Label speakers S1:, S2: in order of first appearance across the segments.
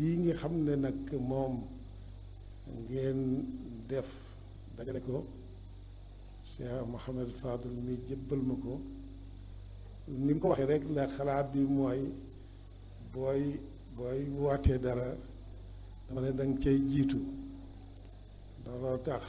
S1: lii nga xam ne nag moom ngeen def dajale ko Cheikh Mouhamed Fadel mi jébbal ma ko ni mu ko waxee rek la xalaat bi mooy booy booy wootee dara dama ne danga cay jiitu looloo tax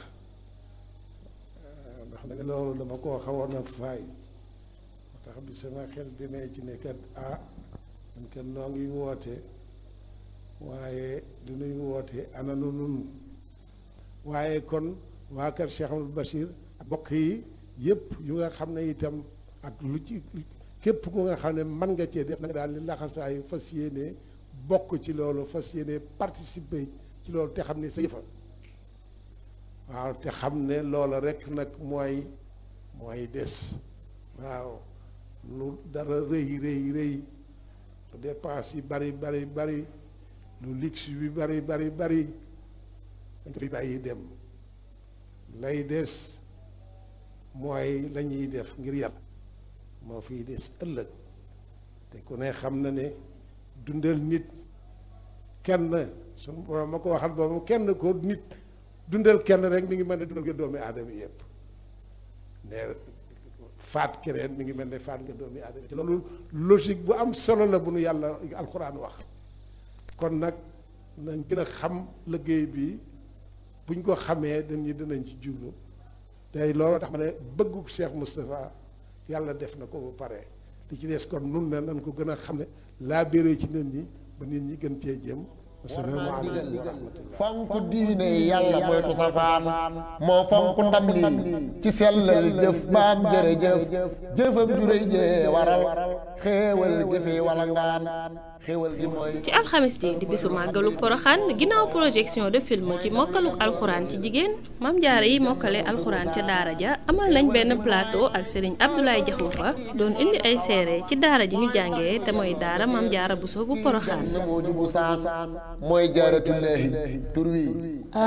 S1: ndax nag loolu dama koo xawoon a faay moo tax bi sama xel demee ci ne kat ah man kat noo ngi woote waaye du nuy woote ana nu nun waaye kon waa kër Cheikh Amadou Bachir ak bokk yi yëpp yu nga xam ne itam ak lu ci képp ku nga xam ne mën nga cee def nag daal li laxasaayu fas yéene bokk ci loolu fas yéene participer ci loolu te xam ne sa yëfa waaw te xam ne loola rek nag mooy mooy des waaw lu dara rëy rëy rëy lu dépense yi bari bari bari lu luxe bi bari bari bari dañ ko fi bàyyi dem lay des mooy la ñuy def ngir yàlla moo fiy des ëllëg te ku ne xam na ne dundal nit kenn suñu borom ma ko waxal boobu kenn ko nit dundal kenn rek mi ngi mel ne dundal nga doomi aadama yëpp ne faat keneen mi ngi mel ne faat nga doomi aadama ci loolu logique bu am solo la bu nu yàlla alxuraan wax kon nag nañ gën a xam liggéey bi buñ ko xamee dañ ñi dinañ ci jublu tey loolu tax ma ne bëggu Cheikh Moustapha yàlla def na ko ba pare li ci des kon nun ne nañ ko gën a xam ne laa béré ci nit ñi ba nit ñi gën cee jëm asalaamaaleykum wa rahmatullah
S2: fonk diine yàlla moytu safaan moo fonk ndam lii ci sellal jëf baam jërëjëf jëfam juréy jee waral xéewal gi fi wala ngaan xéewal gi mooy
S3: ci alxamis ji di bisu màggalu poroxaan ginnaaw projection de film ci mokkaluk alxuraan ci jigéen mam jaara yi mokkale alxuraan ca daara ja amal nañ benn plateau ak sëriñ Abdoulaye Jaxumpa doon indi ay seere ci daara ji ñu jàngee te mooy daara mam jaara bu soo bu poroxaan
S2: moo jubu saan mooy jaaratullaahi tur wi